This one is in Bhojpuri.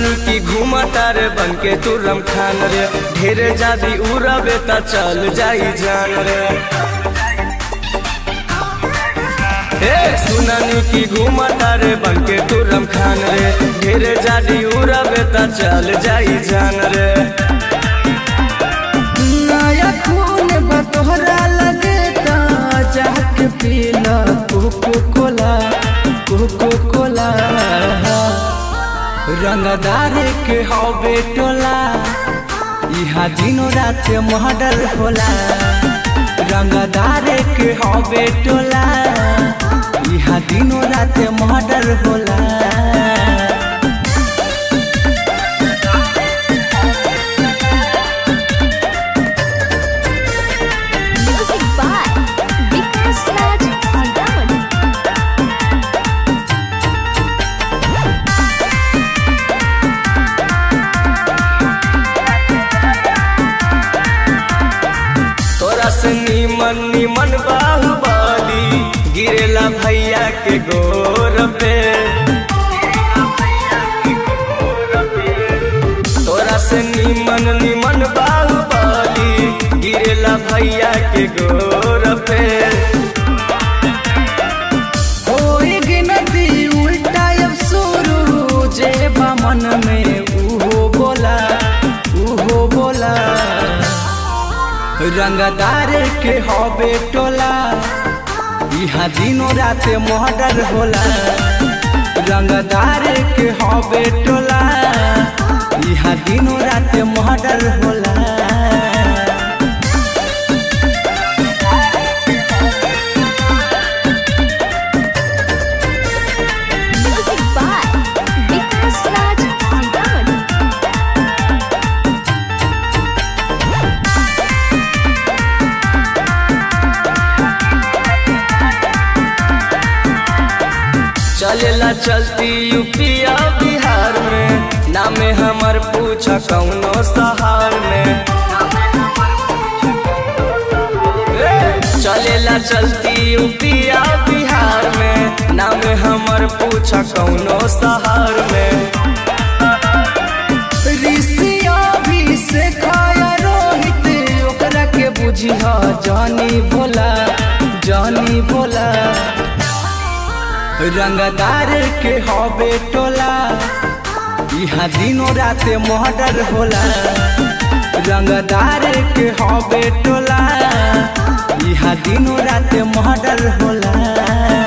सुनानी की घूमता रे बन के तू रमखान रे ढेरे जादी उड़बे त चल जाई जान रे ए सुनानी की घूमता रे बन के तू रमखान रे ढेरे जादी उड़बे त चल जाई जान रे नया खून बा तोहरा लगे ता जाके पीला कोको कोला कोको कोला रंगदार के हवे टोला इहा दिनो रात मर्डर होला रंगदार के हवे टोला इहा दिनो रात मर्डर होला Music by Vikas Raj Sitaman. तोरा से नीमन नीमन बाहुबली गिरेला भैया के गोर पे तोरा से नीमन नीमन बाहुबली गिरेला भैया के गोर पे होई गिनती उल्टा अब शुरू जे बा मन में उहो बोला उहो बोला रंगदार के हवे टोला इहा दिनो रात मर्डर होला रंगदार के हवे टोला इहा दिनो रात मर्डर होला Music by Vikas Raj Sitaman. चलेला चलती यूपिया बिहार में नामे हमर पूछा कौनो सहार में ए, चलेला चलती यूपिया बिहार में नामे हमर पूछा कौनो सहार में ऋषिया भी से खाया रोहित ओकरा के बुझिह जानी भोला जानी भोला रंगदार के हवे टोला इहा दिनो रात मर्डर होला रंगदार के हवे टोला इहा दिनो रात मर्डर होला